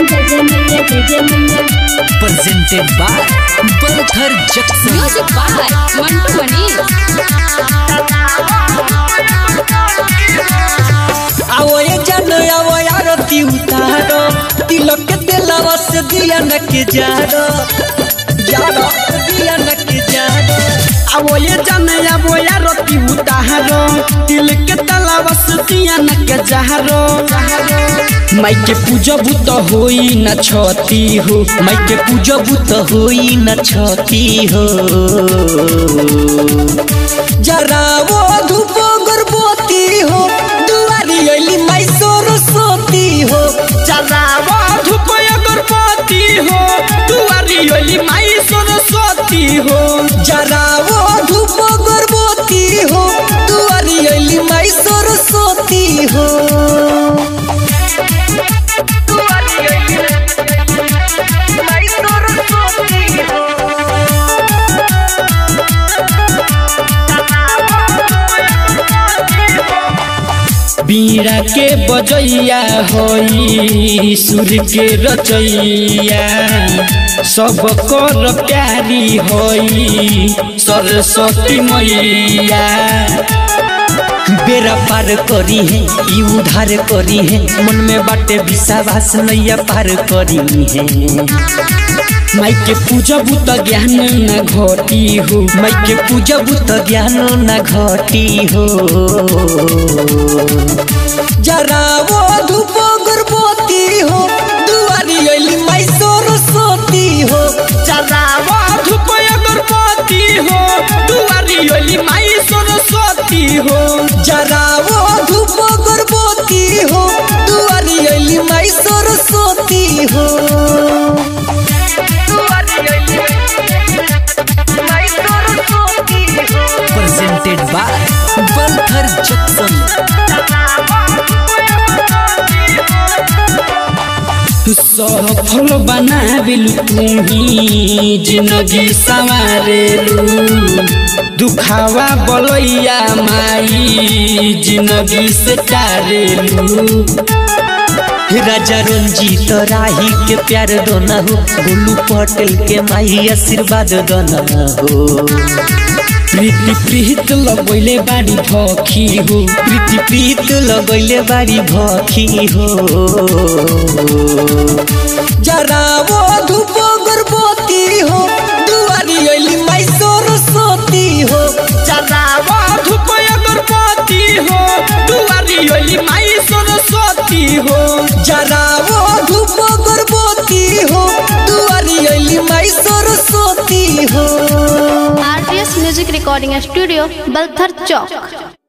जय जय मैया जय जय मैया presented by Balthar Jackson. Music by Mantu Mani. आवो ये जानो आवो आरती उतारो तिलक के दिलवा से दिया न के जारो जारो दिया न के जारो आवो ये जाने आवो या रोटी उतारो तिल के तलावा सुतिया न के जहरो माई के पूजब त होई न छती हो माई के पूजब त होई न छती हो जरा वो धूप गर्भवती हो दुआरी अली माई सरस्वती हो चरावा धूप अगरबत्ती हो दुआरी ओली माई सरस्वती हो जरा वो धूप गर्भवती हो दुआरी अली माई सरस्वती हो बीड़ा के बजैया होई सुर के रचैया सब कर प्यारी होई सरस्वती मैया बेरा पार करी है ई उधार करी है मन में बाटे विश्वास नैया पार करी है माई के पूजब त ज्ञान न घटी हो माई के पूजब त ज्ञान न घटी हो जरा वो धूप गर्भवती हो दुआरी अली माई सरस्वती हो चरावा धूप अगरबत्ती हो दुआरी ओली माई सरस्वती हो जरा वो धूप गर्भवती हो दुआरी अली माई सरस्वती हो presented by Balthar Jackson. सफल बनाबिलु तुम्ही जिन्दगी संवारेलु दुखावा बलैया माई जिन्दगी से टारेलु राजा रंजीत राही के प्यार दोना हो गोलू पटेल के माई आशीर्वाद दोना हो प्रीति प्रीत लगैले बाड़ी भखी हो प्रीति प्रीत लगैले बारी भखी हो जरा वो धूप गर्भवती हो दुआरी अली माई सरस्वती हो चरावा धूप अगरबत्ती हो दुआरी ओली माई सरस्वती हो जरा वो धूप गर्भवती हो दुआरी अली माई सरस्वती हो RTS music recording studio Balthar चौक